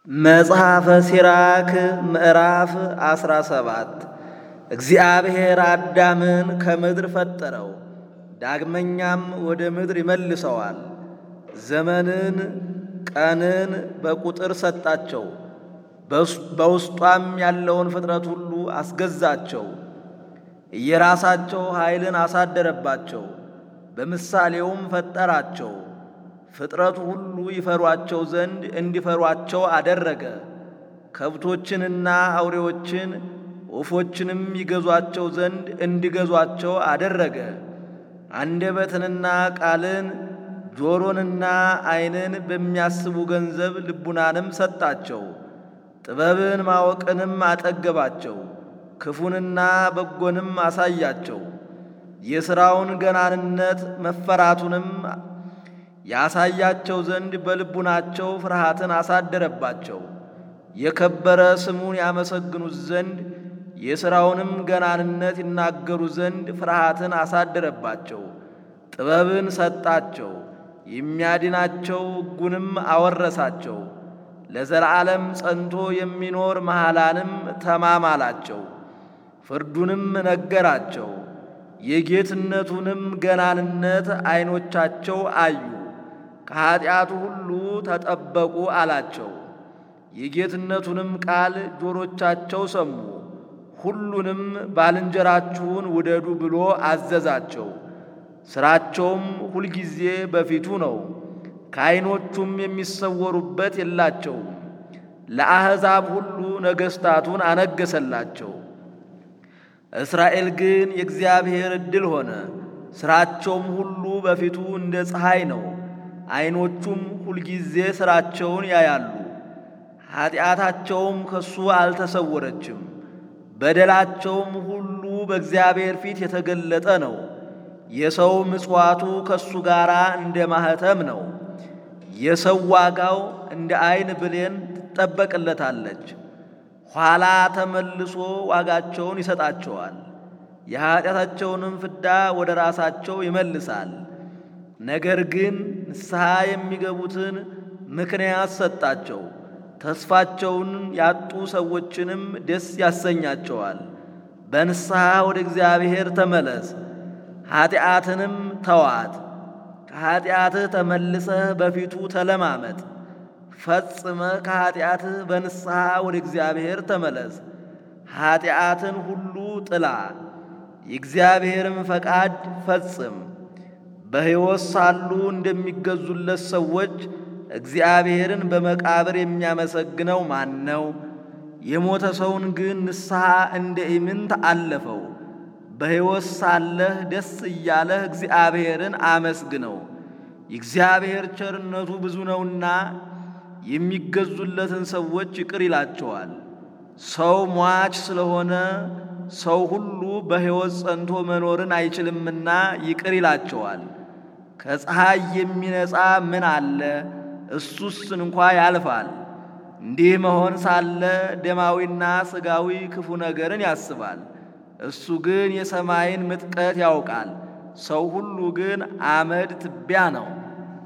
መጽሐፈ ሲራክ ምዕራፍ አስራ ሰባት እግዚአብሔር አዳምን ከምድር ፈጠረው፣ ዳግመኛም ወደ ምድር ይመልሰዋል። ዘመንን ቀንን በቁጥር ሰጣቸው፣ በውስጧም ያለውን ፍጥረት ሁሉ አስገዛቸው። እየራሳቸው ኃይልን አሳደረባቸው፣ በምሳሌውም ፈጠራቸው። ፍጥረቱ ሁሉ ይፈሯቸው ዘንድ እንዲፈሯቸው አደረገ። ከብቶችንና አውሬዎችን ወፎችንም ይገዟቸው ዘንድ እንዲገዟቸው አደረገ። አንደበትንና ቃልን ጆሮንና ዓይንን በሚያስቡ ገንዘብ ልቡናንም ሰጣቸው። ጥበብን ማወቅንም አጠገባቸው። ክፉንና በጎንም አሳያቸው። የሥራውን ገናንነት መፈራቱንም ያሳያቸው ዘንድ በልቡናቸው ፍርሃትን አሳደረባቸው። የከበረ ስሙን ያመሰግኑት ዘንድ የሥራውንም ገናንነት ይናገሩ ዘንድ ፍርሃትን አሳደረባቸው። ጥበብን ሰጣቸው፣ የሚያድናቸው ሕጉንም አወረሳቸው። ለዘላለም ጸንቶ የሚኖር መሐላንም ተማማላቸው። ፍርዱንም ነገራቸው፣ የጌትነቱንም ገናንነት ዐይኖቻቸው አዩ። ከኀጢአቱ ሁሉ ተጠበቁ አላቸው። የጌትነቱንም ቃል ጆሮቻቸው ሰሙ። ሁሉንም ባልንጀራችሁን ውደዱ ብሎ አዘዛቸው። ሥራቸውም ሁልጊዜ በፊቱ ነው፣ ከዐይኖቹም የሚሰወሩበት የላቸውም። ለአሕዛብ ሁሉ ነገሥታቱን አነገሰላቸው። እስራኤል ግን የእግዚአብሔር ዕድል ሆነ። ሥራቸውም ሁሉ በፊቱ እንደ ፀሐይ ነው። ዐይኖቹም ሁልጊዜ ሥራቸውን ያያሉ። ኀጢአታቸውም ከሱ አልተሰወረችም። በደላቸውም ሁሉ በእግዚአብሔር ፊት የተገለጠ ነው። የሰው ምጽዋቱ ከሱ ጋር እንደ ማኅተም ነው። የሰው ዋጋው እንደ ዐይን ብሌን ትጠበቅለታለች። ኋላ ተመልሶ ዋጋቸውን ይሰጣቸዋል። የኀጢአታቸውንም ፍዳ ወደ ራሳቸው ይመልሳል። ነገር ግን ንስሐ የሚገቡትን ምክንያት ሰጣቸው። ተስፋቸውን ያጡ ሰዎችንም ደስ ያሰኛቸዋል። በንስሐ ወደ እግዚአብሔር ተመለስ፣ ኀጢአትንም ተዋት። ከኀጢአትህ ተመልሰህ በፊቱ ተለማመጥ። ፈጽመህ ከኀጢአትህ በንስሐ ወደ እግዚአብሔር ተመለስ። ኀጢአትን ሁሉ ጥላ፣ የእግዚአብሔርም ፈቃድ ፈጽም። በሕይወት ሳሉ እንደሚገዙለት ሰዎች እግዚአብሔርን በመቃብር የሚያመሰግነው ማን ነው? የሞተ ሰውን ግን ንስሐ እንደ ኢምንት አለፈው። በሕይወት ሳለህ ደስ እያለህ እግዚአብሔርን አመስግነው። የእግዚአብሔር ቸርነቱ ብዙ ነውና የሚገዙለትን ሰዎች ይቅር ይላቸዋል። ሰው ሟች ስለሆነ ሰው ሁሉ በሕይወት ጸንቶ መኖርን አይችልምና ይቅር ይላቸዋል። ከፀሐይ የሚነጻ ምን አለ? እሱስ እንኳ ያልፋል። እንዲህ መሆን ሳለ ደማዊና ሥጋዊ ክፉ ነገርን ያስባል። እሱ ግን የሰማይን ምጥቀት ያውቃል። ሰው ሁሉ ግን አመድ ትቢያ ነው።